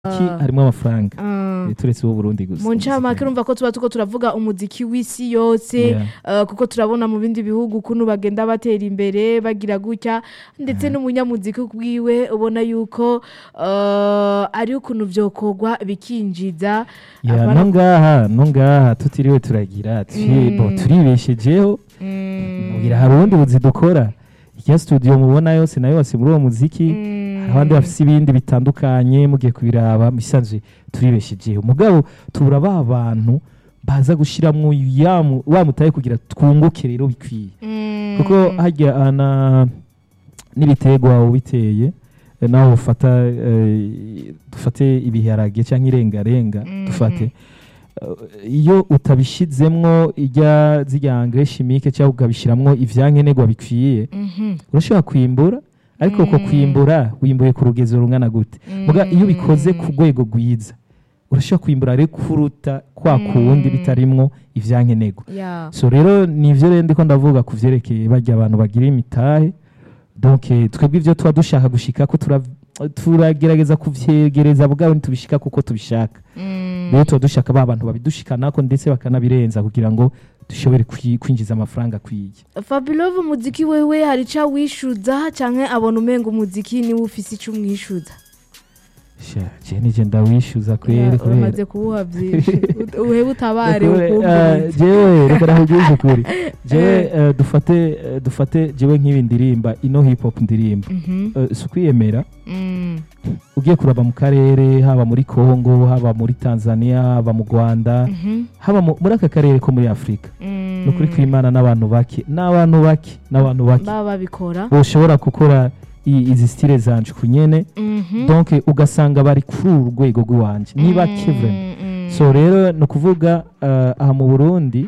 ki harimo amafaranga Ah. Eh, turetse uwo Burundi gusa mu ncamake urumva ko tuba tuko turavuga umuziki w'isi yose Yeah. eh, kuko turabona mu bindi bihugu ukuntu bagenda batera imbere bagira gutya ndetse n'umunyamuziki bwiwe ubona yuko eh, ari ukuntu vyokorwa bikinjiza Ya, Abana- no ngaha no ngaha tutiriwe turagira twi- Mm. bo, turibeshejeho Mm. ngira hari ubundi buzi dukora irya studio mubona yose nayo base muri uwo muziki Mm. hari abandi bafise ibindi bitandukanye mugiye kubiraba misanzwe turibeshejeho mugabo tubura ba bantu baza gushiramwo ya mu- wa mutaye kugira twunguke rero bikwiye Mm. kuko harya ana n'ibiterwa ubiteye eh, naho ufata eh, dufate ibiharage cyangwa irengarenga Mhm. dufate Eh, iyo utabishizemwo ijya zirya engrais chimique cyangwa ukabishiramwo ivyankenerwa bikwiye Mhm. urashobora kwimbura ariko uko Mm. kwimbura wimbuye ku rugezo rungana gute muga iyo ubikoze ku Mm. rwego rwiza urashobora kwimbura rero kuruta kwa kuwundi Mm. bitarimwo ivyankenerwa Yeah. so rero nivyo rero ndiko ndavuga ku vyerekeye barya abantu bagira imitahe donc eh, twebwe ivyo tuba dushaka gushika ko tura- turagerageza kuvyegereza bwabo ntitubishika kuko tubishaka Mm. rero tuba dushaka ba bantu babidushikanako ndetse bakanabirenza kugira ngo dushobore kwi- kwinjiza amafaranga akwiye Fabulove umuziki wewe hari ica wishuza canke abona umenga umuziki niwe ufise ico umwishuza Sha, je nije ndawishyuza kweri Yeah, kubera uramaze kuwuha byinshi Ut- uhebe utabare Kubera, ukumbuye eh, jewe reka nakubwize ukuri jewe eh, dufate eh, dufate jewe nk'ibi ndirimba ino hip hop ndirimba Mhm. Eh, si ukwiyemera Mm. ugiye kuraba mu karere haba muri congo haba muri tanzania haba mu rwanda Mhm. haba mu- muri aka karere ko muri afurika Mm. ni ukuri kw'imana n'abantu bake n'abantu bake n'abantu bake baba babikora boshobora gukora i- izi stile zanje ku nyene Mhm. donc ugasanga bari kuri uru rwego rw'iwanje ni bake vraiment Mm, mm. so rero ni ukuvuga eh, aha mu burundi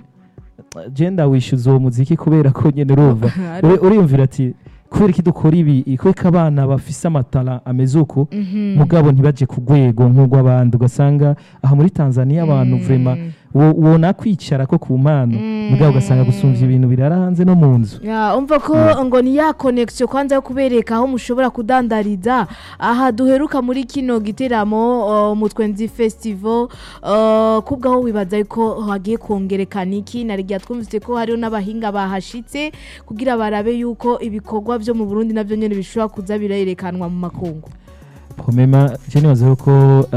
je ndawishyuza uwo muziki kubera ko nyene urumva Ari- Uri- uriyumvira ati kubera iki dukora ibi kubera abana bafise amatara ameze uko Mhm. mugabo ntibaje ku rwego nk'urw'abandi ugasanga aha muri tanzania abantu Mm. vrema wo- wona kwicara ko ku mpano Mm. mugabo ugasanga gusumvya ibintu birara hanze no mu nzu Ya, umva ko ngo ni ya connection kwanza yo kubereka aho mushobora kudandariza aha duheruka muri kino giteramo uh, mu twenzi festival uh, kubwaho wibaza yuko hagiye kongerekana iki narigiye twumvise ko hariho n'abahinga bahashitse kugira barabe yuko ibikorwa byo mu Burundi navyo nyene bishobora kuza birerekanwa mu makungu pomema je nibaza yuko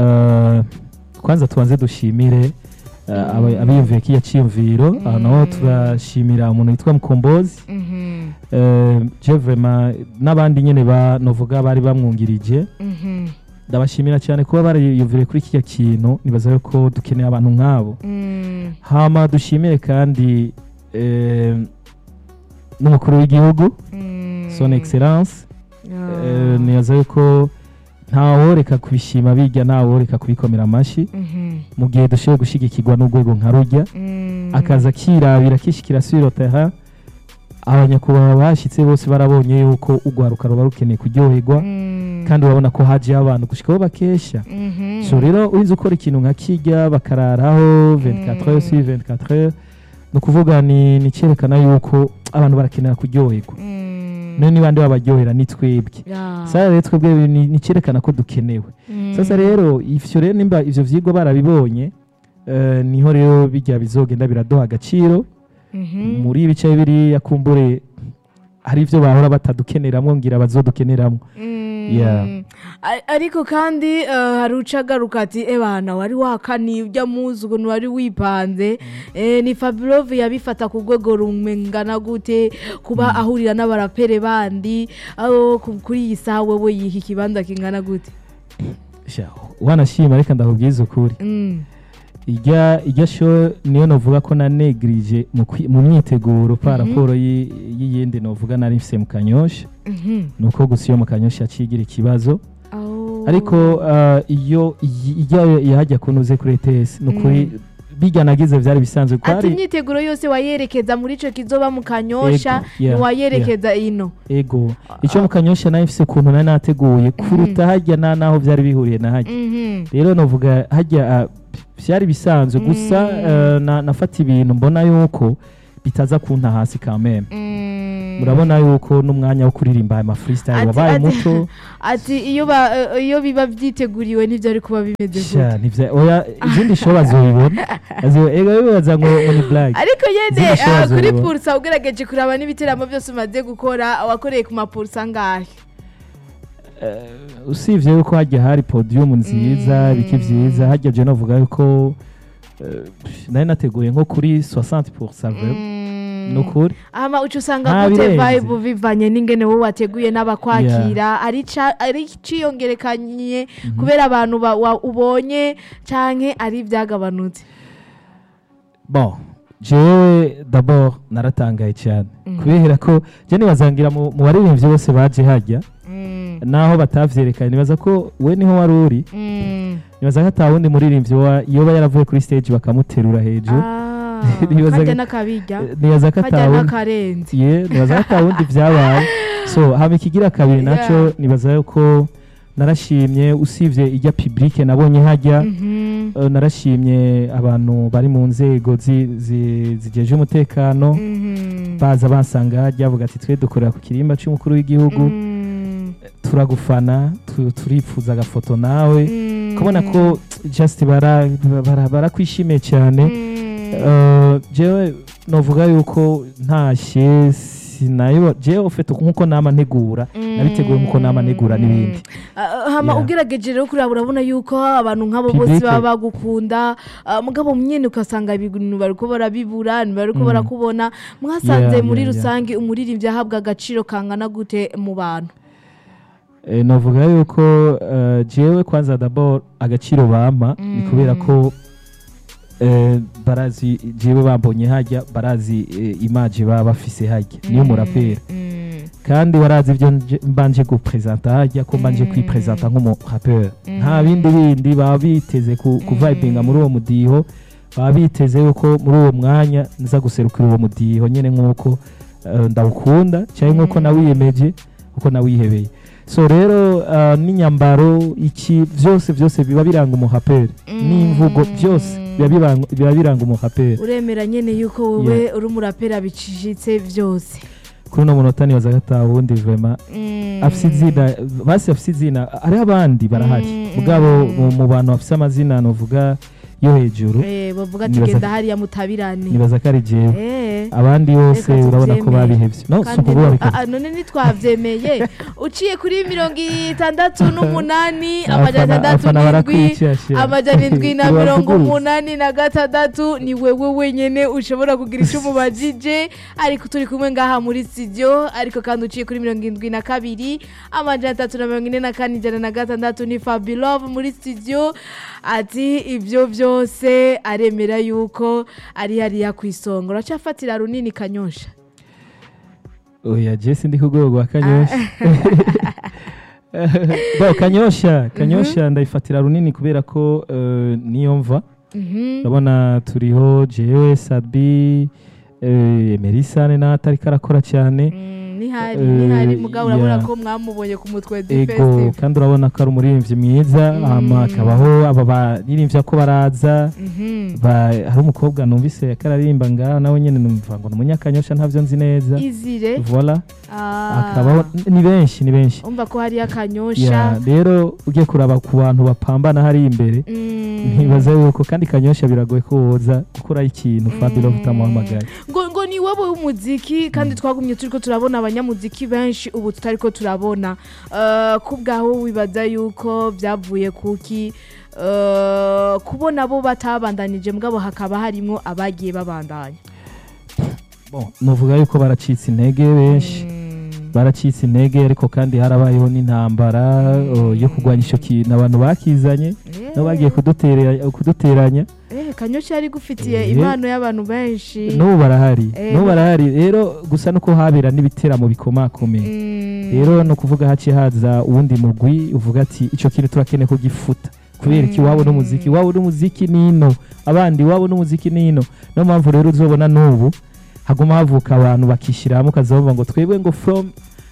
eh, kwanza tubanze dushimire eh, aba- abiyumviye kiya ciyumviro aho naho turashimira umuntu witwa mukombozi Mhm, Eh, je vrema n'abandi nyene ba novuga bari bamwungirije mhm, ndabashimira cyane kuba bariyumvire kuri kiriya kintu nibaza yuko dukeneye abantu nk'abo mm, hama dushimire kandi eh, n'umukuru w'igihugu mm. son excellence Ah. Eh, nibaza yuko ntaworeka kubishima bijya ntaworeka kubikomera amashyi Mhm, mu gihe dushoboye gushyigikirwa n'urwego nka rujya mm. akaza akirabira akishyikira sirotaha abanyakubahwa bashyitse bose barabonye yuko urwaruka ruba rukeneye kuryoherwa Mm. kandi urabona ko hajiyeho abantu gushikaho bakesha Mhm. so rero urinze ukora ikintu nka kijya bakararaho 24 heures sur 24 heures ni ukuvuga ni ni icyerekana yuko abantu barakenera kuryoherwa Mm. none niba ndi babaryohera ni twebwe Ya. sasa rero twebwe ni ni icyerekana ko dukenewe Mm. sasa rero ivyo rero nimba ivyo vyigwa barabibonye eh, niho rero bijya bizogenda biraduha agaciro Mhm. muri ibice biriya kumbure hari ivyo bahora batadukeneramwo ngira bazodukeneramwo Mm. Yeah. A- ariko kandi eh, hari uca agaruka ati ebana wari wakaniye ujya muzi ukuntu wari wipanze Eh, ni fabulove yabifata ku rwego rumengana gute kuba ahurira n'abarapere bandi aho ku- kuri iyi saha wewe yiha ikibanza kingana gute Sha, wanashima reka ndakubwiza ukuri Mm. ijya ijya sho niyo novuga ko nanegrije mu kwi- mu myiteguro pa raporo yi- y'iyindi novuga nari mfise mu kanyosha Mhm. nuko gusa iyo mu kanyosha yacigira ikibazo Oh. ariko uh, iyo iyi- ijya yahajya kunuze kuri ETS nukuri bijya nagize vyari bisanzwe ko ati hari imyiteguro yose wayerekeza muri ico kizoba mu kanyosha Ego, yeah, ntiwayerekeza ino ego icyo mu kanyosha nari mfise ukuntu nari nateguye kuruta hajya na naho vyari bihuriye na hajya Mhm. rero novuga hajya uh, vyari bisanzwe gusa Mm. uh, na, nafata ibintu mbona yuko bitaza kunta hasi kameme Mm. murabona yuko n'umwanya wo kuririmba aya mafreestyle Ati- wabaye ati- muto ati iyo ba- eh, iyo biba byiteguriwe ntibyari kuba bimeze sha gutya nivya oya izindi show bazobibona Azo- ega bibaza ngo ngo ni black ariko nyene Izindi show ah, kuri bazobibona. pulsa ugerageje kuraba n'ibiteramo byose umaze gukora wakoreye ku mapulsa angahe Eh, usibye yuko hajya hari podium nziza Mm. biki vyiza hajya je novuga yuko eh, nari nateguye nko kuri 60% vraiment Mm. nukuri ama uca usanga Nta gute birenze. vibe bivanye n'ingene wowe wateguye n'abakwakira ari ca- ari ciyongerekanye kubera abantu ba- wa- ubonye canke ari ivyagabanutse bon jewe d'abord naratangaye cyane kubera ko je nibazangira mu mu baririmbyi bose baje hajya Mm. naho batavyerekanye nibaza ko we niho wari uri Mm. nibaza ko ata wundi muririmbyi wa- yoba yaravuye kuri stage bakamuterura hejuru Ah, Nibaza karya ko- n'akabirya Eh, nibaza ko ata karya wundi n'akarenze ye nibaza ko ata wundi vyabaye so hama ikigira kabiri naco Yeah. nibaza yuko narashimye usibye ijya publike nabonye hajya Mhm. eh, narashimye abantu bari mu nzego zi- zi- zijeje umutekano Mhm. baza bansanga hajya bavuga ati twe dukorera ku kirimba cy'umukuru w'igihugu Mm. turagufana tu- turifuza agafoto nawe Mm. kubona ko just bara- bara- barakwishimiye cyane Mm. Eh, jewe novuga yuko ntashye sinayo jewe ufite nkuko nama ntegura nabiteguye nkuko nama ntegura n'ibindi Ah, hama Yeah. ugerageje rero kuraba urabona yuko abantu nk'abo Public. bose baba bagukunda ah, mugabo nyene ugasanga ibintu bariko barabibura bariko Mm. barakubona mwasanze Yeah, muri yeah, yeah. rusange umuririmbyi ahabwa agaciro kangana gute mu bantu Eh, novuga yuko eh, jewe kwanza d'abord agaciro bampa ni Mm. kubera ko eh, barazi jewe bambonye hajya barazi eh, image baba bafise hajya niyo murapera Mm. kandi barazi ibyo nje- mbanje gupresenta hajya ko mbanje Mm. kwipresenta nk'umuraperi Mm. nta bindi bindi baba biteze ku- kuvibinga muri uwo mudiho baba biteze yuko muri uwo mwanya nza guserukira uwo mudiho nyine nk'uko eh, ndawukunda cyangwa nk'uko Mm. nawiyemeje uko nawihebeye so rero eh, n'inyambaro iki byose byose biba biranga umuhaperi Mm. n'imvugo byose biba biranga- biba biranga umuhaperi uremera nyene yuko wowe uri umurapera bicishitse byose kuri uno munota nibaza ko ata wundi vema Mm. afise izina basi afise izina hariho abandi barahari Mm, mugabo mm. mu- mu bantu bafise amazina novuga yo hejuru Eh, bavuga ati Nibaza- genda hariya mutabirane nibaza ko ari jewe Eh. abandi bose Reka urabona ko tuvyemere. babihevye no si kandi ukuvuga no- reka ah, ah, none ntitwavyemeye uciye kuri mirongo itandatu n'umunani Abafana- amajana atandatu abafana n'indwi barakwicashira. amajana indwi na mirongo Uravuguruza. umunani na gatandatu ni wewe wenyene ushobora kugira icyo umubajije ariko turi kumwe ngaha muri studio ariko kandi uciye kuri mirongo indwi na kabiri amajana atatu na mirongo ine na kane ijana na gatandatu ni fabilove muri studio ati ibyo byose aremera yuko ari hariya ku isonga uracyafatira runini kanyosha oya je sindi ku rwego rwa kanyosha bo kanyosha kanyosha ndayifatira runini kubera ko eh, niyo mva Mhm. urabona turiho jewe sabi eh, merisane nawe atari karakora cyane Mm, nihari Eh, nihari mugabo urabona yeah. ko mwamubonye ku mutwe ego festival kandi urabona ko ari umuririmbyi mwiza Mm. hama akabaho aba baririmbyi ko baraza Mhm. ba- hari umukobwa numvise ko araririmba ngaho nawe nyine numva ngo ni umunyakanyosha ntabyo nzi neza izire vola Ah. akabaho ni benshi ni benshi umva ko hariyo Ya, akanyosha rero ugiye kuraba ku bantu bapambana hari imbere Mm. ntibaza yuko kandi kanyosha biragoye ko woza gukora ikintu fabiro utamuhamagaye ngo ngo ni wowe w'umuziki kandi twagumye turi ko turabona abanyamuziki benshi ubu tutari ko turabona Eh, ku bwaho wibaza yuko byavuye kuki Eh, kubona bo batabandanije mugabo hakaba harimo abagiye babandanya Bon, nuvuga yuko baracitse intege benshi Mm. baracitse intege ariko kandi harabayeho n'intambara o, yo kurwanya icyo kintu abantu bakizanye Eh. nabo bagiye kudutera- kuduteranya Eh, kanyosha yari gufitiye Eh. impano y'abantu benshi n'ubu barahari Eh. n'ubu barahari rero gusa nuko habera n'ibiteramo bikomakomeye Mm. rero ni ukuvuga haciye haza uwundi mugwi uvuga ati icyo kintu turakeneye kugifuta kubera iki iwabo n'umuziki iwabo n'umuziki nino abandi iwabo n'umuziki nino niyo mpamvu rero uzobona n'ubu haguma havuka abantu bakishyira hamwe ukazavuga ngo twebwe ngo from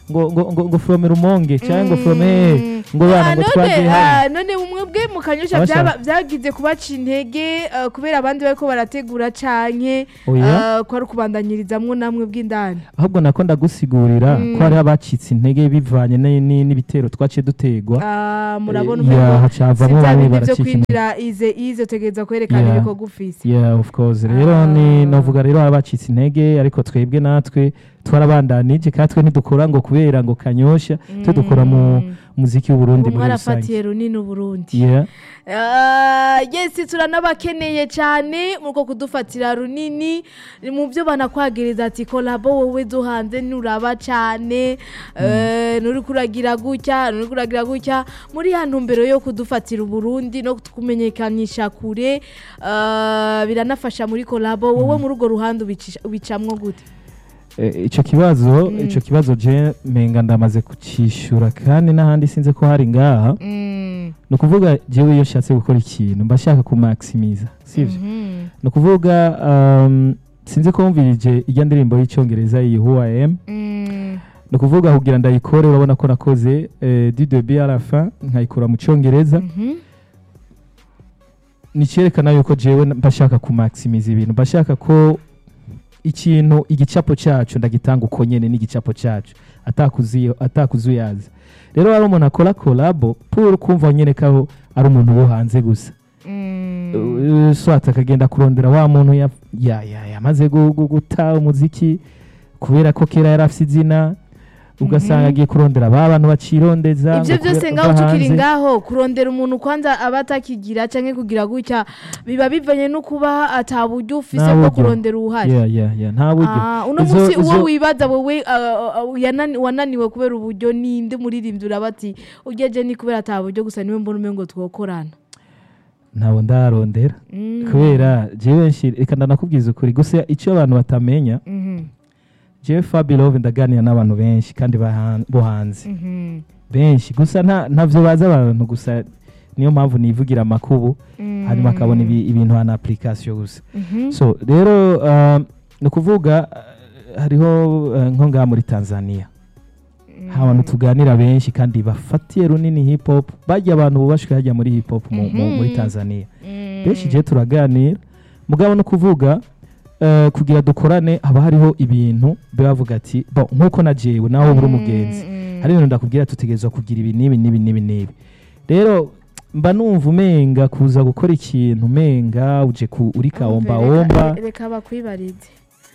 ngo ngo ngo ngo from rumonge cyangwa ngo from eh, ngo bana Ah, ngo none, twagiye ah, hano none umwebwe mu kanyosha Abashaka- byaba- byagize kubaca intege ah, kubera abandi bariko barategura canke Oya. ah, ko ari ukubandanyirizamwo namwe bw'indani ahubwo nako ndagusigurira ko hariho abacitse intege bivanye ni- ni- n'ibitero twaciye dutegwa Ah, murabona Eh, umengo yeah, hacavamo si bya bamwe bindi vyo baracika intege. kwinjira ize ize utegereza kwerekana Yeah. ibikorwa ufise yeah of course rero Ah. ni novuga rero abacitse intege ariko twebwe natwe twarabandanije kandi twe ntidukora ngo kubera ngo kanyosha twe dukora mu muziki w'uburundi ubu muri mwarafatiye rusange runini uburundi yeah Ah, yes turanabakeneye cyane muko kudufatira runini Ni mu byo banakwagereza ati kolabo wowe zo hanze nuraba cyane eh, nuri kuragira gutya nuri kuragira gutya muri ya ntumbero yo kudufatira uburundi no kumenyekanisha kure ah, biranafasha muri kolabo wowe muri urwo ruhande ubicisha- ubicamwo gute Eh, ico kibazo ico kibazo je menga ndamaze kucishura kandi n'ahandi sinze ko hari ngaha Mm, ni ukuvuga jewe iyo nshatse gukora ikintu mba nshaka kumaximiza sivyo mhm, ni ukuvuga um, sinzi ko wumvirije ijya ndirimbo y'icyongereza iyi who I am mm, ni ukuvuga kugira ndayikore urabona ko nakoze eh, du début à la fin nkayikura mu cyongereza mhm, ni cyerekana yuko jewe mba nshaka kumaximiza ibintu mba nshaka ko ikintu igicapo cyacu ndagitanga uko nyene n'igicapo cyacu atakuziyo atakuzuyaza rero hari umuntu akora kolabo pour kumva nyene ko ari umuntu wo hanze gusa mm. Uh, swat akagenda kurondera wa muntu ya- ya- ya- yamaze gu- gu- guta umuziki kubera ko kera yari afite izina ugasanga agiye kurondera ba bantu bacirondeza ibyo ngo byose kubera- ngaho bava tukiri hanze. ngaho kurondera umuntu kwanza aba atakigira cyangwa kugira gutya biba bivanye no kuba ata buryo ufise Nta bwo buryo. kurondera uruhare Yeah, yeah, yeah, nta buryo Ah, uno Izo- munsi uwo izo- wibaza wowe ah, ah, yanani- wananiwe kubera uburyo ninde muririmbyi uraba ati ugeje ni kubera ata buryo gusa niwe mbona umengo twokorana ntabwo ndarondera Mm, kubera jewe nshi reka ndanakubwiza ukuri gusa icyo abantu batamenya mhm, jewe fabilove ndaganira n'abantu benshi kandi bahan- bo hanze mhm, benshi gusa nta ntavyo bazi abantu gusa niyo mpamvu nivugira amakubu mm, hanyuma akabona ibi- ibintu hana application gusa mhm, so rero um, ni ukuvuga uh, hariho uh, nko ngaha muri tanzania hari abantu tuganira benshi kandi bafatiye runini hip hop bajya abantu bubashwe hajya muri hip hop mu, mu, muri Mhm. tanzania mm, benshi je turaganira mugabo no kuvuga uh, kugira dukorane haba hariho ibintu bavuga ati bon nkuko na jewe nawe buri umugenzi mm, hari ibintu ndakubwira tutegerezwa kugira ibi n'ibi n'ibi n'ibi n'ibi rero mba numva umenga kuza gukora ikintu umenga uje ku uri kawomba womba Reka- reka bakwibarize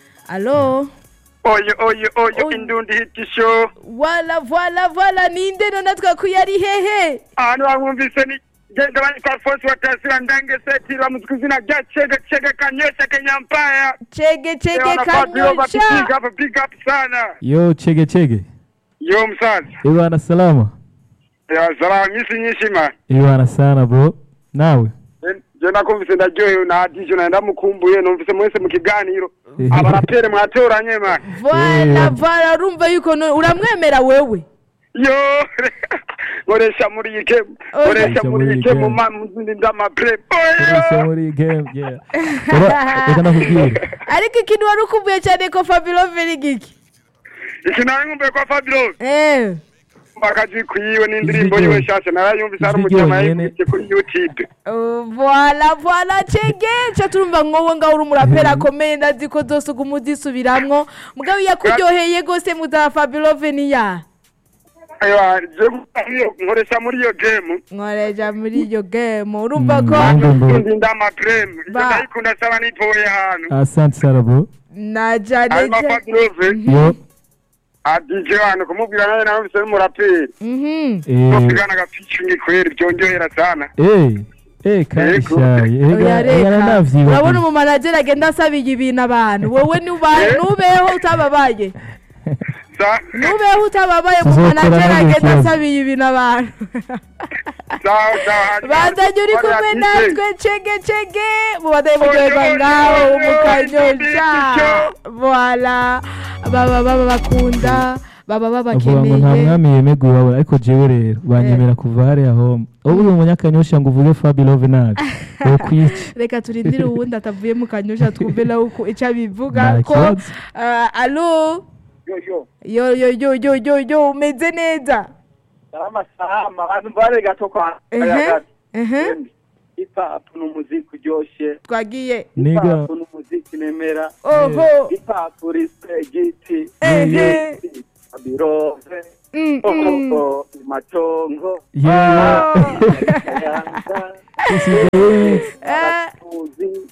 alo oyo oyo oyo Oy. indundi hit show wala voila voila ninde none twakuye ari hehe ahantu bamwumvise ni genda banyita alfonsi watasira ndange seti bamuzi izina rya chege chege kanyosha kenyampaya chege chege Wanafadhiliwa bati big kanyosha up big up sana yo chege chege yo msaza ibana salama ya salamu misi nyinshi ma ibana sana bro nawe je nakumvise ndaryohewe na adijo na ndamukumbuye numvise mwese mu kiganiro abarapere mwatoranye ma voila Eh. voila urumva yuko no- uramwemera wewe yo nkoresha muri iyi game Oya. nkoresha muri iyi game game. ma mu zindi ndamapre Ese oyo muri game yeah Ura- reka nakubwire ariko ikintu wari ukumbuye cyane ko fabilo verigiki iki nawe nkumbuye kwa fabiro eh akazi kuyiwe n'indirimbo Ijwi yiwe ryonyine. nshasha narayumvise hari Ijwi umujama ryonyine. yayikurikiye kuri youtube Uh, voila voila chege cha turumva nkowe ngaho uri umuraperi akomeye ndazi ko zose uguma uzisubiramwo mugabo yakuryoheye gose muza fabilo veniya Ewa, je iyo- nkoresha muri iyo game nkoreja muri iyo game urumva ko Mm. Ndumva. ndi ndamapreme iyo Ba. ndayikunda saba nipoye ahantu asante sana bro na jane hanyuma fabirove yo adije hano kumubwira nawe nawe bisa n'umuraperi mhm eh tupigana agaficingi kweri byongerera sana eh eh kandi Yego. shaye oya ega ega reka navyibagiye urabona umumanageri agenda asabiye ibintu abantu wowe nuba- Eh? nubeho utababaye Sa- nubeho utababaye Tuzokora umumanageri nabyo agenda ikibazo. asabiye ibintu abantu sawa sawa hanyuma bandanye uri kumwe bariya DJ. natwe cege cege mubadaye muryoherwa Oyo, ngaho oyo, oyo, mukanyosha oyo, voila baba baba bakunda baba bavuga ngo nta babakeneye mwami yemeguye babura ariko jewe rero banyemera kuva hariya home ubu uri umunyakanyosha ngo uvuge fabilove nabi wokwica reka turindire uwundi atavuye mu kanyosha twumve nawe uko icyo abivuga nta ko kibazo ah, alo yo yo yo yo yo yo yo yo umeze neza salama salama abantu bare gato kwa ehe ehe hip hop ni umuziki uryoshye twagiye hip niga hop ni umuziki nemera oho hip hop respect ehe abirove Mm, mm. oh matongo yeah yanga Eh, tuzi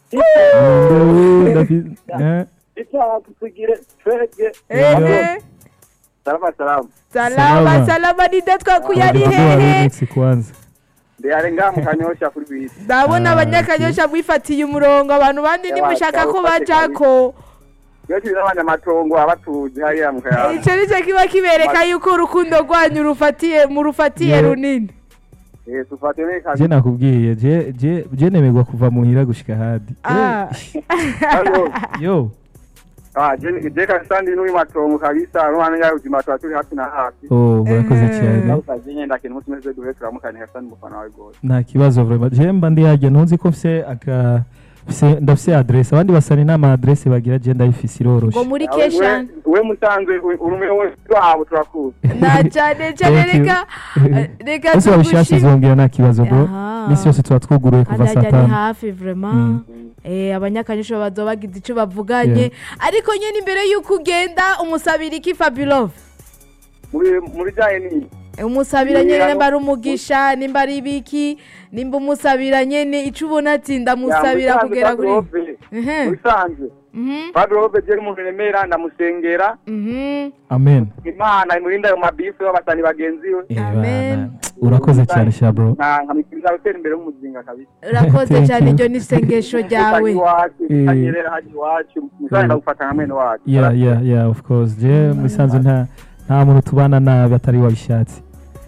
hip hop tugire twege ehe salama salama salama Salama. salama nida twakuye ari Ndugu wa hehe remix kwanza ndeyare nga mukanyosha kuri bisi ndabona Ah, abanyakanyosha mwifatiye umurongo abantu bandi nimushaka ko bajako iyo turi n'abanyamatongo abatuzi hariya mu kayaga icyo nicyo kiba kibereka yuko urukundo rwanyu rufatiye murufatiye Yeah. runini Eh, tufate ne je kazi nakubwiye je je je nemerwa kuva muhira gushika hadi Ah. Halo. yo ah je je kabisa ndi n'uyu matongo kabisa n'umwana yawe ubuzima tuba turi hafi na hafi oh murakoze Eh. cyane nawe ukaje ngenda kintu umunsi umeze duhe turamukanye kabisa n'umufana wawe rwose nta kibazo vraiment je mba ndi hajya ntuzi ko mfise aka mfise- ndafise adresse abandi basani n'ama adresse bagira je ndayifise iroroshe ngo muri Nawe we- keshani we musanzwe urume wese wabo turakuzi na cyane cyane Thank you. reka reka ese wabishatse tugushime zongera nta kibazo bro Aha. misi yose tuba twuguruye kuva kandi saa hajya ni tanu hafi vraiment Mm. Eh, abanyakanyosha bazoba bagize icyo bavuganye Yeah. ariko nyine imbere y'uko ugenda umusabira iki fabulove muri muri bijyanye n'iyi umusabira nyine Yeah. nimba ari umugisha nimba ari ibiki nimba umusabira nyine icyo ubona ati ndamusabira kugera kuri Ehe. mubisanzwe Mhm, padrobe je umuntu remera ndamusengera mhm. amen imana imurinda ayo mabifu y'abasani bagenzi we Eh, Amen. bana, urakoze cyane sha bro nka nkamikiriza gutera imbere y'umuzinga kabisa urakoze Thank cyane you. iryo ni isengesho ryawe Utagira iwacu Eh. utanyerera hajya iwacu musore ndagufata nka mwene wacu yeah yeah yeah of course je musanzwe nta nta muntu tubana nabi atari wabishatse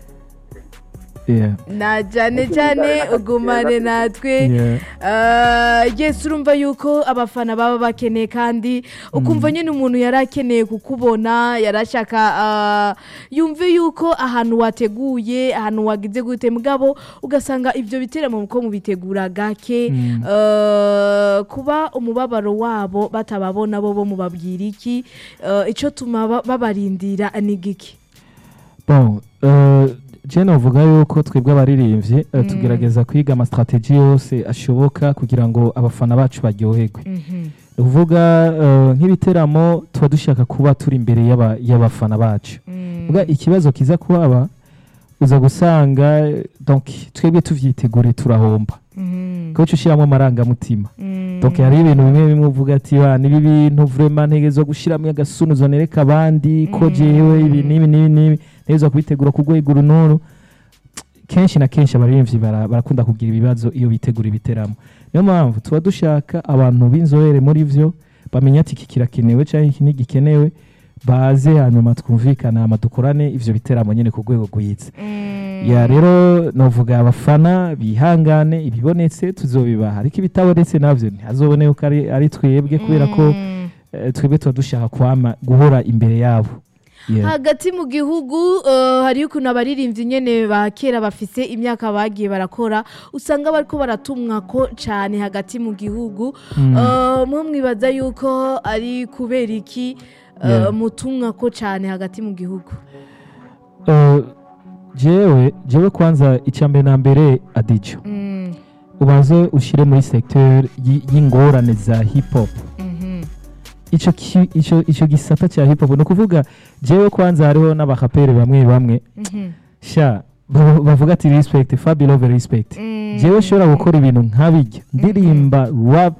yeah na cyane cyane ugumane natwe yeah Ah, yes urumva yuko abafana baba bakeneye kandi ukumva nyine umuntu yari akeneye kukubona yarashaka ah, yumve yuko ahantu wateguye ahantu wagize gute mugabo ugasanga ibyo biteramo ko mubitegura gake Mm. Ah, kuba umubabaro wabo batababona bo bo mubabwira iki Ah, icyo tuma ba- babarindira ni giki bon euh, je novuga yuko twebwe abaririmbyi eh, Mm. tugerageza kwiga amastrategie yose ashoboka kugira ngo abafana bacu baryoherwe Mhm. ni ukuvuga eh, nk'ibiteramo tuba dushaka kuba turi imbere y'aba- y'abafana bacu Mm. vuga ikibazo kiza kuhaba uza gusanga eh, donc twebwe tuvyitegure turahomba Mhm. kuko ushyiramo amarangamutima Mm. donc hari ibintu bimwe bimwe uvuga ati wa nibi bintu vraiment ntegerezwa gushyiramo agasunuzo nereka abandi ko Mm. jewe ibi n'ibi n'ibi n'ibi ntegerezwa kubitegura ku rwego uru n'uru kenshi na kenshi abaririmbyi bara- barakunda kugira ibibazo iyo bitegura ibiteramo niyo mpamvu tuba dushaka abantu b'inzobere muri vyo bamenya ati iki kirakenewe cyangwa iki ntigikenewe baze hanyuma twumvikana hama dukorane ivyo biteramo nyine ku rwego rwiza Mm. ya rero novuga abafana bihangane ibibonetse tuzobibaha ariko ibitabonetse navyo ntihazobone ko ari, ari twebwe kubera ko Mm. eh, twebwe tuba dushaka kwama guhora imbere yabo Yeah. hagati mu gihugu eh, hariyo ukuntu abaririmbyi nyene ba kera bafise imyaka bagiye barakora usanga bariko baratumwa ko cane hagati mu gihugu Mm. Eh, mwe mwibaza yuko ari kubera iki eh, Yeah. mutumwa ko cane hagati mu gihugu Eh, jewe jewe kwanza icyambere na mbere adijo Mm, ubanze ushire muri secteur y- y'ingorane za hip hop mhm, ico ki- ico ico gisata cya hip hop ni ukuvuga jewe kwanza hariho n'abakapere bamwe bamwe mhm, sha ba- bavuga ati respect fabulove respect mm, jewe nshobora gukora ibintu nk'abijya ndirimba rap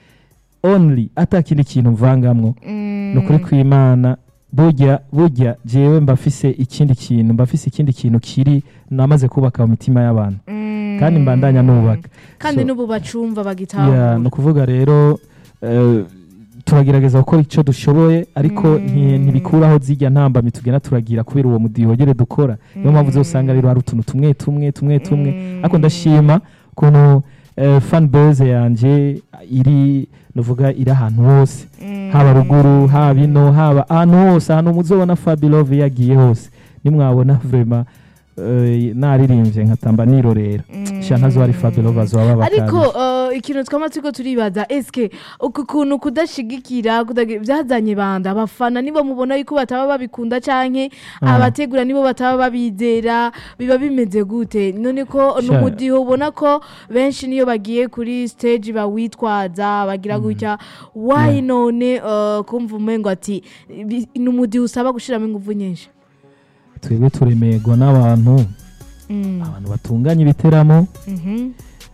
only atakindi kintu mvangamwo mm, ni ukuri kw'imana burya burya jewe mbafise ikindi kintu mbafise ikindi kintu kiri namaze kubaka mu mitima y'abantu mm, kandi mbandanya nubaka kandi So, n'ubu bacumva yeah, bagitahura ni ukuvuga rero eh, turagerageza gukora icyo dushoboye ariko Mm. nti- ntibikuraho zijya ntambamyi tugenda turagira kubera uwo mudiyogere dukora niyo mpamvu uzosanga rero hari utuntu tumwe tumwe tumwe tumwe Mm. ariko ndashima ukuntu eh, fan base yanje iri nuvuga iri ahantu hose Mm. haba ruguru haba ino haba ahantu hose ahantu muzobona fabilove yagiye hose nimwabona vrema eh, naririmbye nkatamba nirorera sha ntazo ari Fabio bazoba babakanye ariko eh, ikintu twama turiko turibaza eske uku kuntu kudashigikira kudagi- byazanye banda abafana nibo mubona yuko bataba babikunda canke Ah. abategura nibo bataba babizera biba bimeze gute none ko Sha- numudiho ubona ko benshi niyo bagiye kuri stage bawitwaza bagira gutya why none eh, kumva umengo ati bi- numudiho usaba gushiramo ingufu nyinshi twebwe turemerwa n'abantu Mm, abantu batunganya ibiteramo mhm,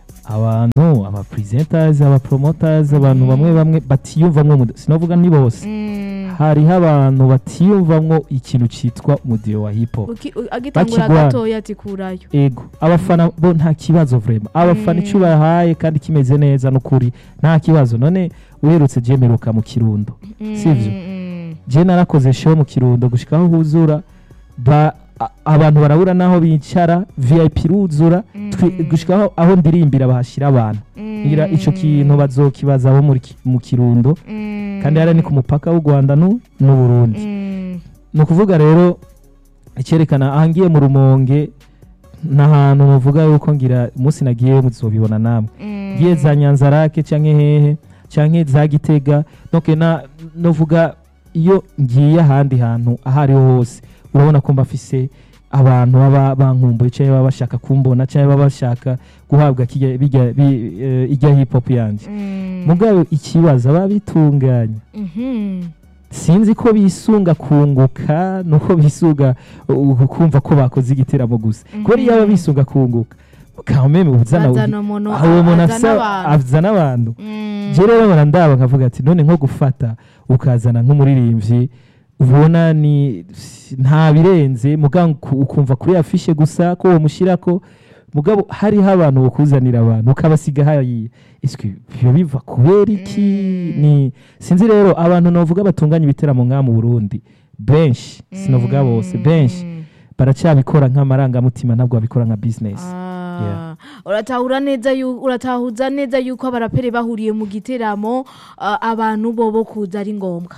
abantu aba presenters aba promoters abantu bamwe bamwe batiyumvamwo umudiho sinavuga ni bose mm. hariho abantu batiyumvamwo ikintu cyitwa umudiho wa hip hop Uki- u- agitangura Bakigwana. gatoya ati kurayo ego abafana bo nta kibazo vrema abafana icyo bahaye kandi kimeze neza n'ukuri nta kibazo none uherutse jemeruka mu kirundo sivyo Mm, je narakoze show mu kirundo gushika aho huzura ba a- abantu barabura naho bicara vip ruzura twi- Mm. gushika aho, aho ndirimbira bahashira abantu mm, ngira ico kintu bazokibaza abo muri ki- mu kirundo mm, kandi hariya ni ku mupaka w'u rwanda n'u n'u burundi mm, ni ukuvuga rero icyerekana aha ngiye mu rumonge ni ahantu muvuga yuko ngira umunsi nagiye muzobibona namwe mm, ngiye za nyanzarake cyangwa hehe cyangwa za gitega donc na novuga iyo ngiye ahandi hantu aho ariho hose urabona ko mbafise abantu baba bankumbuye cyangwa baba bashaka kumbona cyangwa baba bashaka guhabwa kirya- birya- bi- eh, irya hip hop yanjye mm, mugabo ikibazo aba bitunganya mhm, sinzi ko bisunga kunguka nuko bisunga uh, kumva ko bakoze igiteramo gusa Mhm. kubera iyo aba bisunga kunguka kameme uzana bazana umuntu uwo muntu azana afise abantu. azana abantu Mm, je rero nkora ndaba nkavuga ati none nko gufata ukazana nk'umuririmbyi ubona ni nta birenze mugabo uku- ukumva kuri afishe gusa ko uwo mushyirako mugabo hariho abantu bakuzanira abantu ukabasiga hariya iswi biba biva kubera iki Mm. ni sinzi rero abantu navuga batunganya ibiteramo nk'aha mu burundi benshi sinavuga bose benshi mm. baracyabikora nk'amarangamutima ntabwo babikora nka bizinesi Ah, Yeah. uratahura neza yu- uratahuza neza yuko abaraperi bahuriye mu giteramo ah, abantu bobo kuza ari ngombwa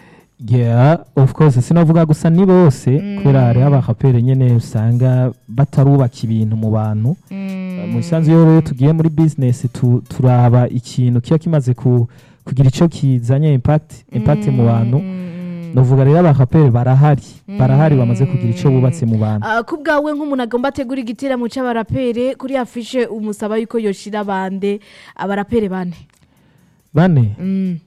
yeah of course sinavuga gusa ni bose Mm. kubera hariho abahapere nyine usanga batarubaka ibintu mu bantu Mm. mu isanzu iyo rero tugiye muri bizinesi tu- turaba ikintu kiba kimaze ku- kugira icyo kizanye impact impact mu bantu Mm. novuga rero abahapere barahari barahari bamaze kugira icyo Mm. bubatse mu bantu Ah, ku bwawe nk'umuntu agomba ategura igiteramo cy'abarapere kuri afishe umusaba yuko yoshira bande abarapere bane bane Mm.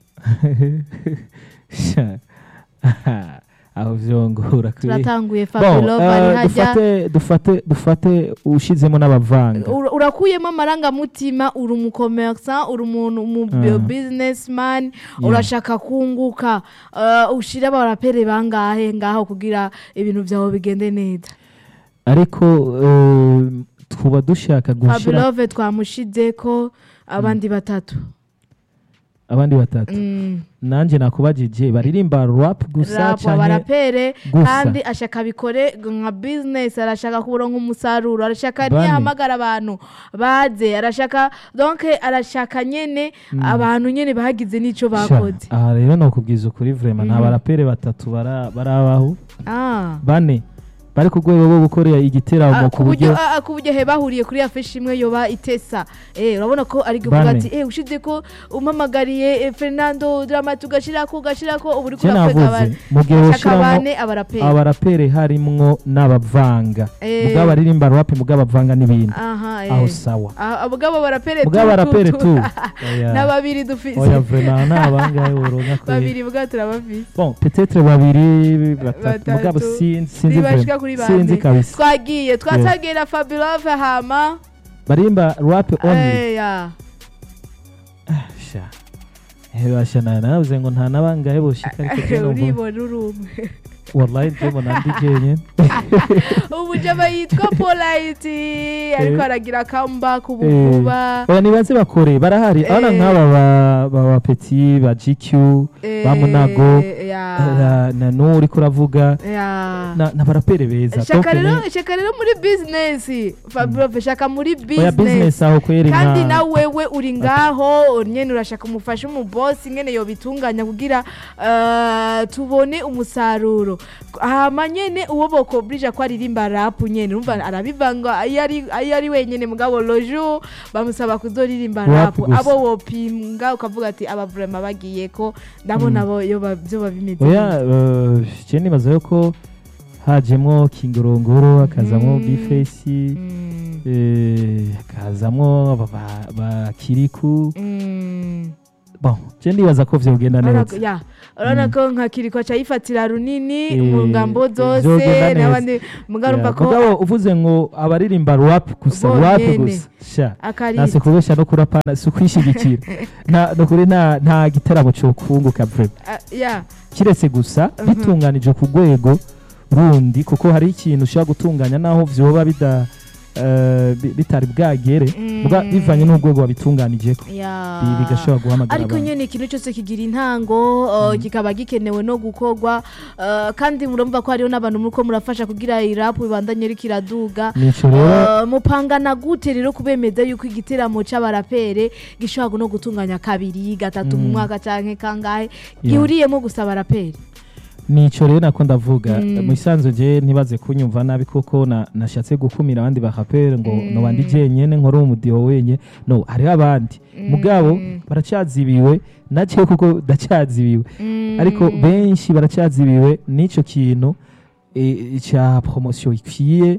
Sha. aho vyongora kuri turatanguye Bon, fabulov ari eh, hajya dufate dufate dufate ushizemo n'abavanga Ura- urakuyemo amarangamutima uri umukomersa uri umuntu umu Ah. businessman Yeah. urashaka kunguka uh, ushira abarapere bangahe ngaho kugira ibintu byawe bigende neza ariko eh, tuba dushaka gushira fabulove twamushize ko abandi batatu abandi batatu Mm. nanje nakubajije baririmba rap gusa Rap, canke abarapere gusa? kandi ashaka bikore nka business arashaka kuronka umusaruro arashaka Bane. niyahamagara abantu baze arashaka donc arashaka nyene abantu nyene bagize n'ico Sha, bakoze aha rero nokubwiza ukuri vrema nta Mhm. barapere batatu bara- barabaho Ah. bane bari ku rwego rwo gukorera igiteramo Ah, ku ku buryo buryo ah, ah, ku buryo he bahuriye kuri afeshi imwe yoba itesa eh urabona ko ari kuvuga Bane. ati eh ushize ko umpamagariye eh, Fernando drama tugashirako ugashirako ubu uri je kurakwega navuze mu gihe abashaka woshiramo bane abaraperi abarapere harimwo n'abavanga Eh. mugabo baririmba rap mugabo abavanga n'ibindi aha eh aho sawa Ah, mugabo barapere mugabo abarapere tu Oya. na babiri dufise oya vrema nta bangahe woronka kuri babiri bwa turabafise bon peut-être babiri batatu Batatu. mugabo sinzi sinzi Ntibashika vrema. kuri sinzi bane. kabisa twagiye twatagira Fabulove hama barimba rap only eh ya sha hebasha na navuze ngo nta nabangahe boshika ariko je numva uribona uri umwe wallahi ndimo nandi jenyene umujama yitwa polite ariko aragira comeback ubu vuba oya nibaze bakore barahari abana Eh. nk'aba ba- ba ba petit ba GQ ba Munago Eh, ya na- na n'uwo uriko uravuga ya na na barapere beza shaka Donc rero shaka rero muri business Fabulove shaka muri ni- oya business business aho kweri kandi nka nawe wewe uri ngaho nyene urashaka umufasha umubosi nyene yobitunganya kugira eh, tubone umusaruro hama nyene uwo bokobrija ko aririmba rap nyene urumva arabivanga iyo ari iyo ari wenyene mugabo lojo bamusaba kuzoririmba Rap rap gusa. abo wopinga ukavuga ati aba vraiment bagiye ko ndabona abo yo ba- vyoba bimeze oya eh, je nibaza yuko hajemwo kingorongoro hakazamwo Mm. bifesi Mm, eh, hakazamwo ba- ba- ba kiriku mm. bon je ndibaza ko vyogenda Urabona neza ko- ya urabona ko nka kiriko aca yifatira runini Eh, mu ngambo zose vyogenda neza. n'abandi mugarumva Yeah, ko mugabo uvuze ngo abaririmba rap gusa Bo rap nyene. gusa sha akari nase kubesha no kurapana si ukwishigikira nta nukuri nta nta gitaramo cokunguka vrema Ah, ya kiretse gusa Mhm. bitunganije ku rwego rundi kuko hari ikintu ushobora gutunganya naho vyoba bida eh, bi- bitari bwagere Mm. muga bivanye n'urwego wabitunganijeko ya Bi- bigashobora guhamagara ariko abantu. nyene ikintu cyose kigira intango uh, kikaba gikenewe no gukorwa uh, kandi murumva ko hariho n'abantu muriko murafasha kugira irapu ibandanye riko iraduga nico rero Uh, mupangana gute rero kubemeza yuko igiteramo c'abarapere gishobora no gutunganya kabiri gatatu mu Mm. mwaka canke kangahe Yeah. gihuriyemo gusa abarapere nico rero nako ndavuga Mm. mu isanzwe je ntibaze kunyumva nabi kuko na- nashatse gukumira abandi baraperi ngo Mm. noba ndi jenyene nkore umudiho wenye no hariho abandi mugabo baracyazibiwe naje kuko ndacyazibiwe ariko benshi baracyazibiwe n'ico kintu eh, ca promosiyo ikwiye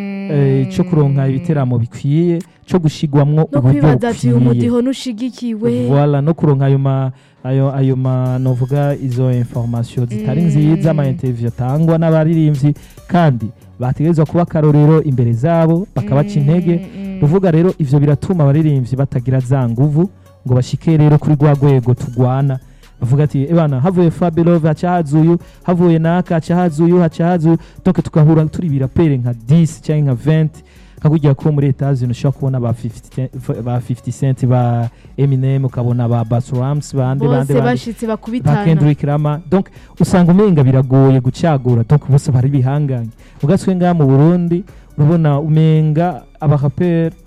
eh, co kuronka ibiteramo bikwiye co gushigwamwo no uburyo kwibaza ati bukwiye umudiho nushigikiwe Voilà, no kuronka ayo ma ayo ayo ma novuga izo information zitari Mm. nziza ama interview atangwa n'abaririmbyi kandi bategerezwa kuba akarorero imbere zabo bakabaca intege ruvuga rero ivyo biratuma abaririmbyi batagira za nguvu ngo bashike rero kuri rwa rwego tugwana bavuga ati ebana havuye Fabelove haca hazuyu havuye naka haca hazuyu haca hazuyu donc tugahura turi birapere nka 10 cyangwa nka 20 kakujya ko muri Etats-Unis ushobora kubona ba 50 ba 50 cent ba Eminem ukabona ba Bass Rams bande bande bose bande bashitse ba bakubitana Kendrick Lamar donc usanga umenga biragoye gucagura donc bose bari bihanganye ugaswe ngaha mu Burundi urabona umenga abaraperi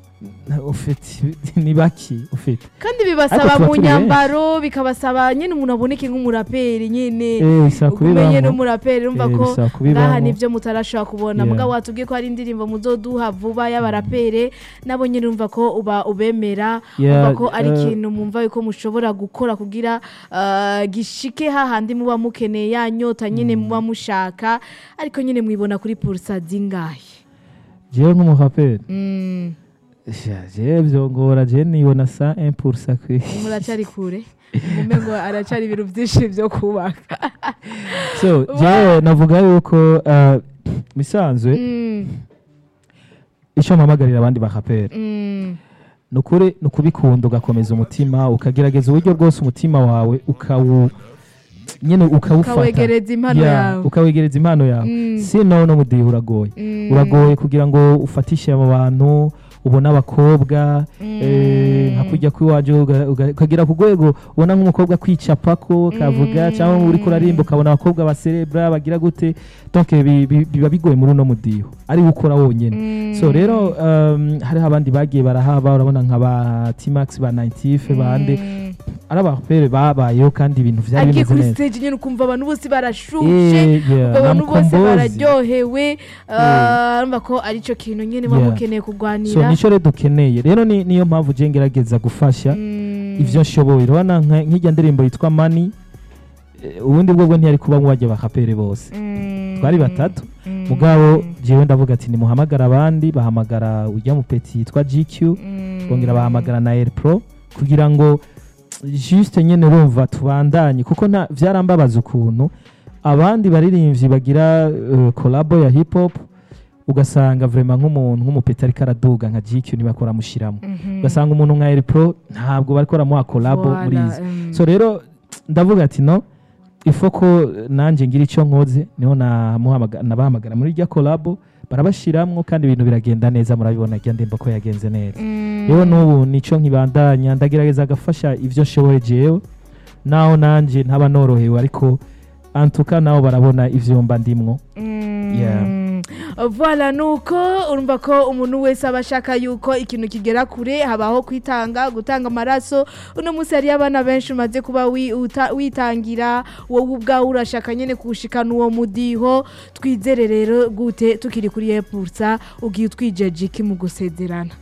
ufite ni baki ufite kandi bibasaba Ariko tuba mu turi nyambaro bikabasaba nyine umuntu aboneke nk'umuraperi nyine eh bisaba umenye kubibamo n'umuraperi urumva Eh, ko bisaba ngaha kubibamo nibyo mutarashobora kubona Yeah. mugabo watubwiye ko hari indirimbo muzoduha vuba y'abarapere nabo nyine urumva ko uba ubemera Yeah, urumva ko ari eh, ikintu mwumva yuko mushobora gukora kugira ah, gishike hahandi muba mukeneye ya nyota nyine muba mushaka ariko nyine mwibona kuri pulsa zingahe jewe nk'umuraperi Mm, Ja, jewe vyongora jewe nibona sa 1% kwi muracari kure mume ngo aracari ibintu byinshi byo kubaka so jewe navuga yuko uh, bisanzwe Mm, ico mpamagarira abandi baraperi mm. nukuri nukubikunda ugakomeza umutima ukagerageza uburyo bwose umutima wawe ukawu nyene ukawufata ukawegereza impano Yeah, yawe ukawegereza impano yawe Mm, sino no mudihe uragoye mm, uragoye kugira ngo ufatishe abo bantu ubone abakobwa eh, nka kujya kwiwaje uga- uga- ukagera ku rwego ubona nk'umukobwa kwicapako kavuga Mm. cyangwa uri kurarimba ukabona abakobwa baserebra bagira gute donc bi- bi- biba bigoye muri uno mudiho ari ukora wonyene Mm. so rero um, hariho abandi bagiye barahaba urabona nka ba T-Max ba Naitife bande Mm. ari abapere babayeho kandi ibintu vyari agiye bimeze kuri neza stage nyine ukumva abantu bose barashushe Eh, yeah, ubwo abantu na bose Mukombozi. bararyohewe ah, urumva ko ari cyo kintu nyine muba Yeah. mukeneye so kurwanira nico rero dukeneye rero ni- niyo mpamvu je ngerageza gufasha Mm. ivyo nshoboye urabona nka- nk'irya ndirimbo yitwa mani eh, ubundi bwobwo ntiyari kuba mwajya bakapere bose Mm. twari batatu Mm. mugabo jewe ndavuga ati nimuhamagara abandi bahamagara ujya mu peti yitwa GQ Mm. bongera bahamagara na Air Pro kugira ngo juste nyene urumva tubandanye kuko nta vyarambabaza ukuntu abandi baririmbyi bagira uh, collabo ya hip hop ugasanga vraiment nk'umuntu nk'umupeti ariko araduga nka GQ ntibakora mushiramo Mhm. ugasanga umuntu nka Air Pro ntabwo bariko baramuha collabo Voilà, muri izi mm. so rero ndavuga ati no ifo ko nanjye ngira icyo nkoze niho namuhamaga- nabahamagara muri rya collabo barabashiramwo kandi ibintu biragenda neza murabibona rya ndembo ko yagenze neza Mm. rero n'ubu nico nkibandanya ndagerageza agafasha ivyo nshoboye jewe naho nanje ntaba norohewe ariko antuka nabo barabona ivyo mba ndimwo Mm. Yeah. Voilà nuko urumva ko umuntu wese aba ashaka yuko ikintu kigera kure habaho kwitanga gutanga amaraso uno munsi hariyo abana benshi umaze kuba wi- uta- witangira wowe ubwawe urashaka nyene kuwushikana uwo mudiho twizere rero gute tukiri kuri epursa ugiye utwijeje iki mu gusezerana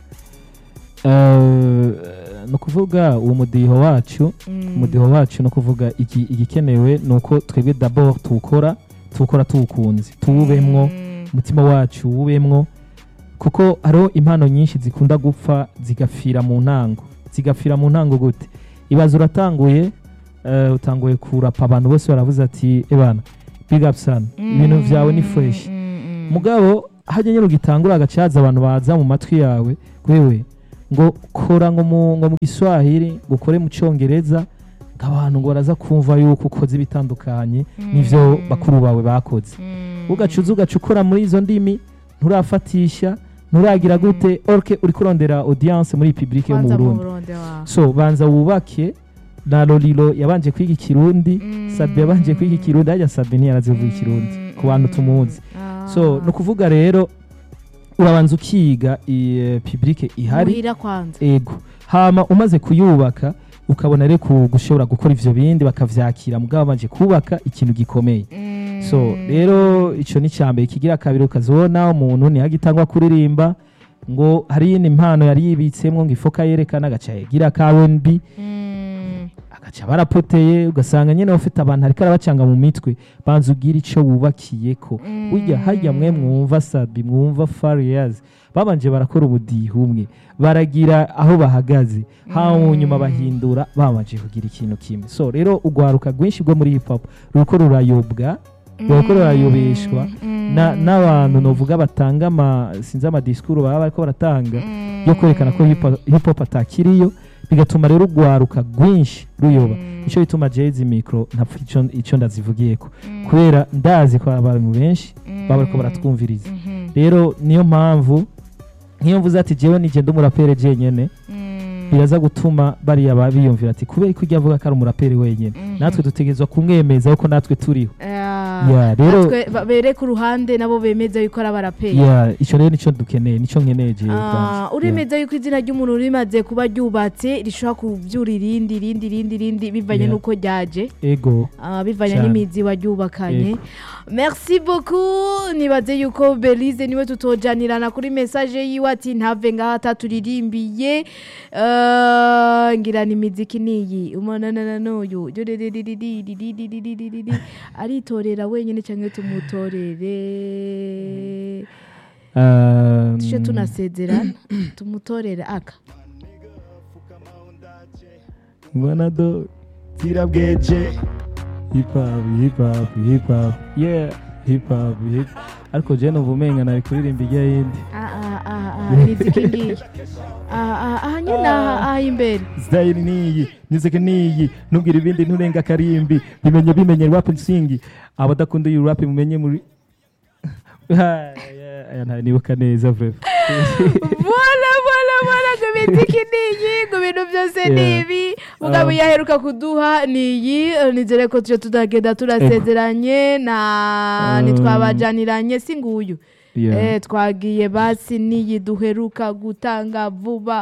Eh, ni ukuvuga uwo mudiho wacu Mm. umudiho wacu ni ukuvuga iki- igikenewe ni uko twebwe dabord tuwukora tuwukora tuwukunze tuwubemwo Mm. umutima wacu wubemwo kuko hariho impano nyinshi zikunda gupfa zigapfira mu ntango zigapfira mu ntango gute ibaza uratanguye eh, utanguye kurapa abantu bose baravuze ati ebana big up sana ibintu vyawe ni fresh Mm, mm, mm. mugabo hajya nyine ugitangura agacaza abantu baza mu matwi yawe wewe ngo kora ngo mu ngo mu giswahili ngo ukore mu cyongereza ngo abantu ngo baraza kumva yuko ukoze ibitandukanye n'ivyo Mm. bakuru bawe bakoze Mm. ugacuza ugaca ukora muri izo ndimi nturafatisha nturagira Mm. gute orke uri kurondera audience muri publike yo mu Kwanza mu Burundi Burundi wa. so banza wubake na Lolilo yabanje kwiga ikirundi Mm. Sabe yabanje kwiga ikirundi hajya Sabe ntiyarazi kuvuga ikirundi ku bantu tumuzi so ni ukuvuga rero urabanza ukiga i- publike ihari muhira kwanza ego hama umaze kuyubaka ukabona rero ku- gushobora gukora ivyo bindi bakavyakira mugabo banje kubaka ikintu gikomeye so rero ico ni cyambere kigira kabiri ukazibona umuntu ntihagitangwa kuririmba ngo hari iyindi mpano yari yibitsemwo ngo ifoka yerekana agaca yagira ka R&B Mm. agaca barapoteye ugasanga nyine ufite abantu ariko arabacanga mu mitwe banza ubwire icyo wubakiyeko burya hajya mwe mwumva sabi mwumva fariyazi babanje barakora ubudiho umwe baragira aho bahagaze haba mu nyuma bahindura babanje kugira ikintu kimwe so rero urwaruka rwinshi rwo muri hip hop ruriko rurayobwa ruriko rurayobeshwa na- n'abantu novuga batanga ama sinzi amadisikuru baba bariko baratanga yo kwerekana ko hip hop- hip hop atakiriyo bigatuma rero urwaruka rwinshi ruyoba nicyo bituma jezi mikoro ntapfa ico- ico ndazivugiyeko kubera ndazi ko abantu benshi baba bariko baratwumviriza rero niyo mpamvu nk'iyo mvuze ati jewe nije ndi umuraperi jenyene biraza gutuma bariya ba- biyumvira ati kubera ko ujya avuga ko ari umuraperi wenyene natwe dutegerezwa kumwemeza ko natwe turiho Yeah, rero- natwe ba- bereke uruhande nabo bemeza yuko ari abaraperi Yeah, ico rero nico dukeneye nico nkeneye jewe Ah, ubwanje. uremeza yuko izina ry'umuntu rimaze kuba ryubatse rishobora kubyura irindi irindi irindi irindi bivanye Yeah. n'uko ryaje Yeah. ego Ah, bivanye Cyane. n'imizi waryubakanye merci beaucoup nibaze yuko belize niwe tutojanirana kuri message yiwe ati ntave ngaho ataturirimbiye Eh, ngira ni imiziki niyi umonanana n'uyu Dudidididididididididididi. aritorera wenyine cyangwa tumutorere Um, tuje tunasezerana tumutorere aka mbona do zirabweje hip hop hip hop hip hop yeah hip hop hip ariko je numva umenga nari kuririmba ijya yindi Ah, ah, ah, ah, imiziki ngiyi Ah, ah, aha nyine aha aha imbere style niyi music niyi nubwira ibindi nturenga karimbi bimenye bimenye rap nsingi abadakunda iyi rap mumenye muri Ah, yeah, aya nta nibuka neza vrema bona bona bona ngo imiziki niyi ngo ibintu byose Yeah. ni ibi mugabo Um, iyo aheruka kuduha niyi eh, nizere ko tuje tutagenda turasezeranye na Um, ntitwabajaniranye si nguyu Yeah. Eh, twagiye basi niyi duheruka gutanga vuba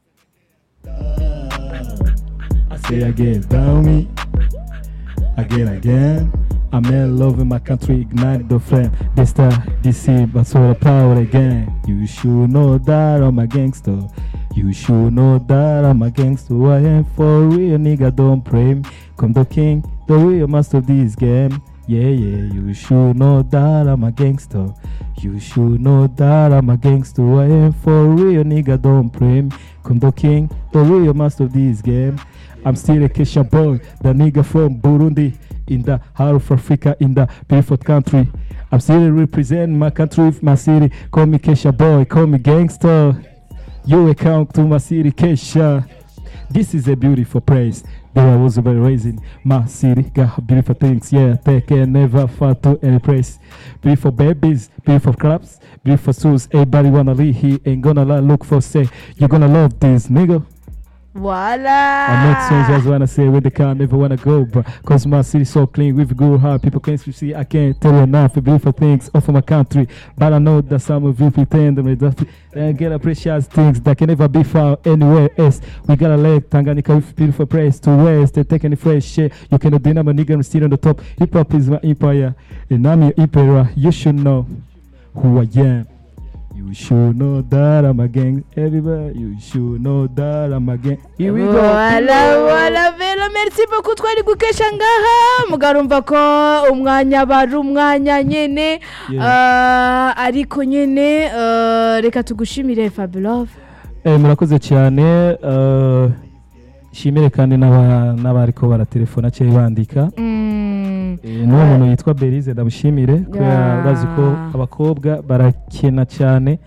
I say again, tell me again, again. I'm in love with my country, ignite the flame. This time, this year, but so the power again. You should know that I'm a gangster. You should know that I'm a gangster. I am for real, nigga. Don't pray me. Come the king, the real master of this game. Yeah, yeah, you should know that I'm a gangster. You should know that I'm a gangster. I am for real, nigga. Don't play me. Come the king, the real master of this game. I'm still a Kesha boy, the nigga from Burundi, in the heart of Africa, in the beautiful country. I'm still representing my country with my city. Call me Kesha boy, call me gangster. You account to my city, Kesha. This is a beautiful place. There I was about raising my city. Got beautiful things, yeah. They can never fall to any place. Beautiful babies, beautiful clubs, beautiful shoes. Everybody wanna live here. Ain't gonna lie, look for say. You're gonna love this, nigga. Voilà. I make songs just wanna say where they can never wanna go, but cause my city so clean with good heart. People can't see, I can't tell you enough. Beautiful things off of my country, but I know that some of you pretend them they get appreciate things that can never be found anywhere else. We got a leg Tanganyika with beautiful place to west. They taking the fresh shit. You cannot deny my nigga. I'm still on the top. Hip hop is my empire, and I'm your emperor. You should know who I am. You should know that I'm a gang. Everybody, you should know that I'm a gang. Here we go. Voilà, voilà, vero merci beaucoup twari gukesha ngaha mugarumva ko umwanya bari umwanya nyene Yeah. Ah, ariko nyene eh, reka tugushimire Fabulove Eh, murakoze cyane eh, shimire kandi n'aba- n'abariko baratelefona cyangwa bandika Mm, Eh, n'uwo muntu yitwa berize ndamushimire kubera Yeah. bazi ko abakobwa barakena cyane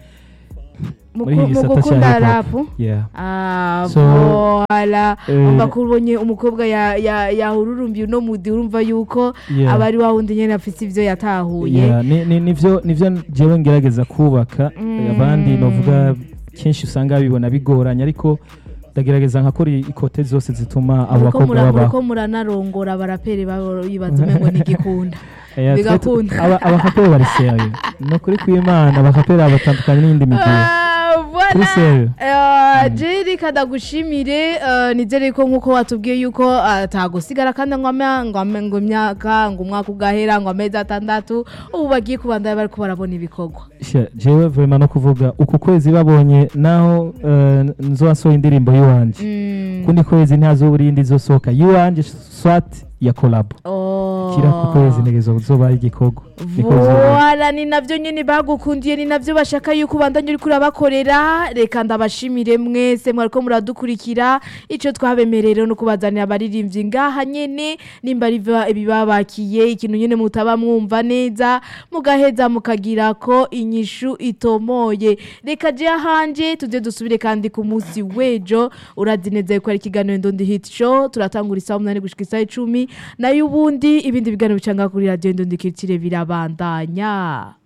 muri iki muku- mu gisata gukunda cya hip hop. rapu Yeah. Ah, So, voilà eh, umva ko ubonye umukobwa ya- ya- yahururumbiye uno mudi urumva yuko Yeah. aba ari wa wundi nyene afise ivyo yatahuye Yeah, ni- ni- nivyo nivyo jewe ngerageza kubaka Mm. abandi novuga kenshi usanga bibona bigoranye ariko ndagerageza nkakora ikote zose zituma abo muriko bakobwa mura- babaho muriko muranarongora abaraperi babo bibaza umengo ni igikunda Eh, twe tu- bigakunda. aba- abakaperi bari serieux ni ukuri kw'imana abakaperi batandukanye n'iyindi migwi Ah, voilà. Kuri serieux. Eh, jeri kadagushimire eh, nizere ko nkuko watubwiye yuko atagusigara kandi ngo ame- ngo ame- ngo imyaka ngo umwaka ugahera ngo amezi atandatu ubu bagiye kubandanya bariko barabona ibikorwa Sha, jewe vrema no kuvuga uku kwezi babonye naho eh, nzosohoye indirimbo y'iwanje Mm. kundi kwezi ntihazobura iyindi izosohoka y'iwanje swat ya kolabo Oh. kira ku kwezi ntegezo zoba igikorwa niko bizoba. Voilà, ni navyo nyene bagukundiye ni navyo bashaka yuko ubandanya uriko urabakorera reka ndabashimire mwese mwariko muradukurikira ico twabemerera no kubazanira abaririmbyi ngaha nyene nimba ari biba- ibibabakiye ikintu nyene mutaba mwumva neza mugaheza mukagira ko inyishu itomoye reka je hanje tuze dusubire kandi ku munsi w'ejo urazi neza yuko ari ikiganiro ndondi hit show turatangura isaha umunani gushika isaha icumi nayo ubundi ibindi biganiro bicanga kuri radiyo ndondi kirikire birabandanya